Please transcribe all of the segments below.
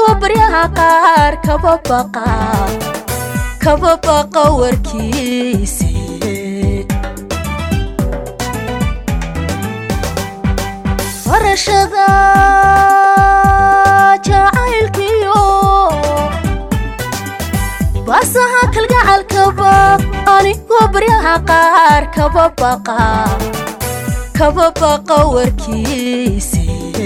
anigoo baryaha qaar kaba baqa kaba baqa warkiisi barashada jacaylkiyo baasaha kalgacalkaba anigoo baryaha qaar kaba baqa kaba baqa warkiisi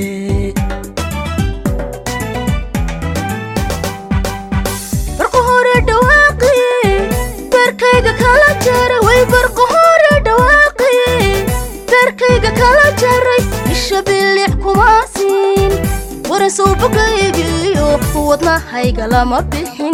barqa hore dhawaaqi beerkayga kala jaray way barqa hore dhawaaqi beerkayga kala jaray isha bilic kuma siin warasoo bogaygiyo wadnahayga lama bixin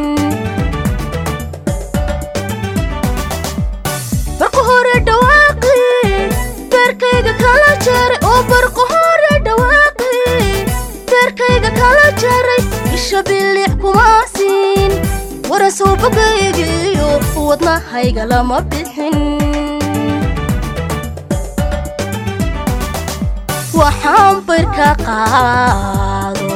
barqa hore dhawaaqi beerkayga kala jaray oo barqa hore dhawaaqi beerkayga kala jaray isha bilic kuma siin warasoo bogaygiyo wadnahayga lama bixin waxaan barka qaado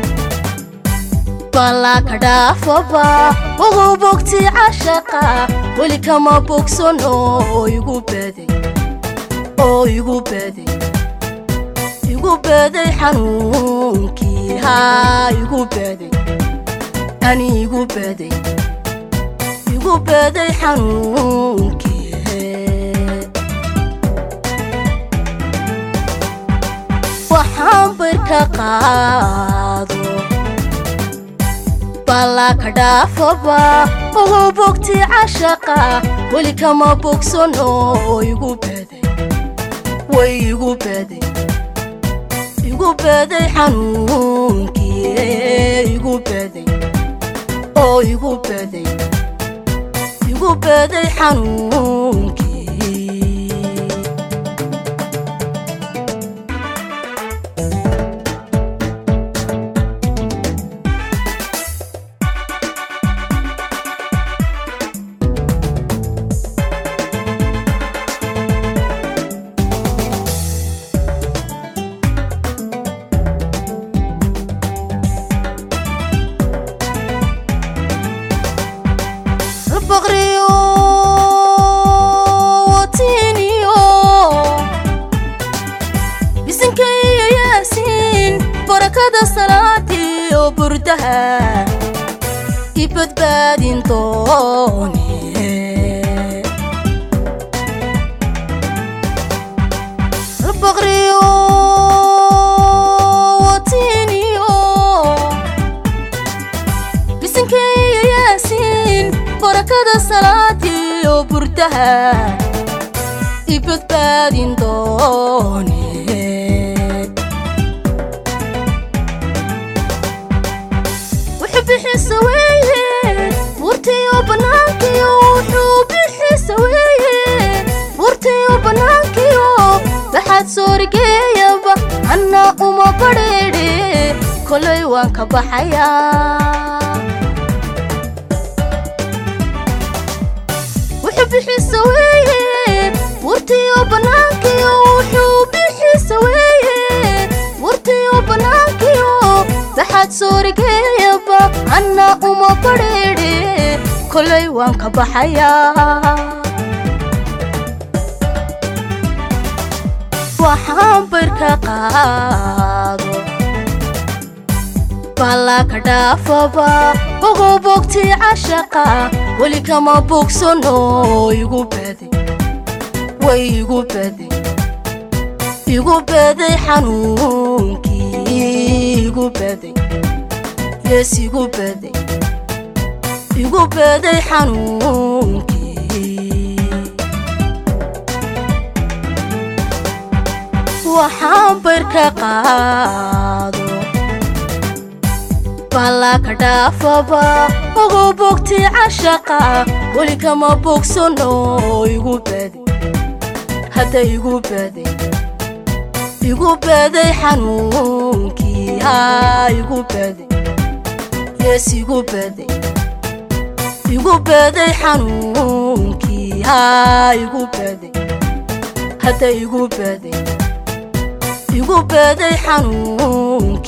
ballaka dhaafaba ogow bogti cashaqa weli kama bogsan oo igu baday oo igu baday igu baday xanuunkii haa igu baday ani igu baday igu baday xanuunkii waxaan barka qaado ballaka dhaafaba ogow bogti cashaqa weli kama bogsan oo igu baday way igu baday igu baday xanuunkii igu baday oo igu baday igu baday xanuunkii baqriyo watiniyo bisankaiyo yaasiin barakada salaadiyo burdaha i badbaadin doone baqriyo watiniyo bisankaiyo yaasiin barakada salaadiyo burdaha i badbaadin doone wuxuu bixisa weeye buurtiyo bannaankiyo wuxuu bixisa weeye buurtiyo bannaankiyo baxaad soorigeeyaba anna uma badheedhe kolay waan ka baxayaa wuxuu bixisa weeye buurtiyo bannaankiyo wuxuu bixisa weeye buurtiyo bannaankiyo baxaad soorigeeyaba anna uma badheedhe kolay waan ka baxayaa waxaan barka qaado ballaka dhaafaba ogow bogti cashaqa weli kama bogsan oo igu baday way igu baday igu baday xanuunkii igu baday yees igu baday igu baday xanuunkii waxaan barka qaado ballaka dhaafaba ogow bogti cashaqa weli kama bogsan oo igu baday hadda igu baday igu baday xanuunkii haa igu baday yees igu baday igu baday xanuunkii haa igu baday hadda igu baday igu baday xanuunkii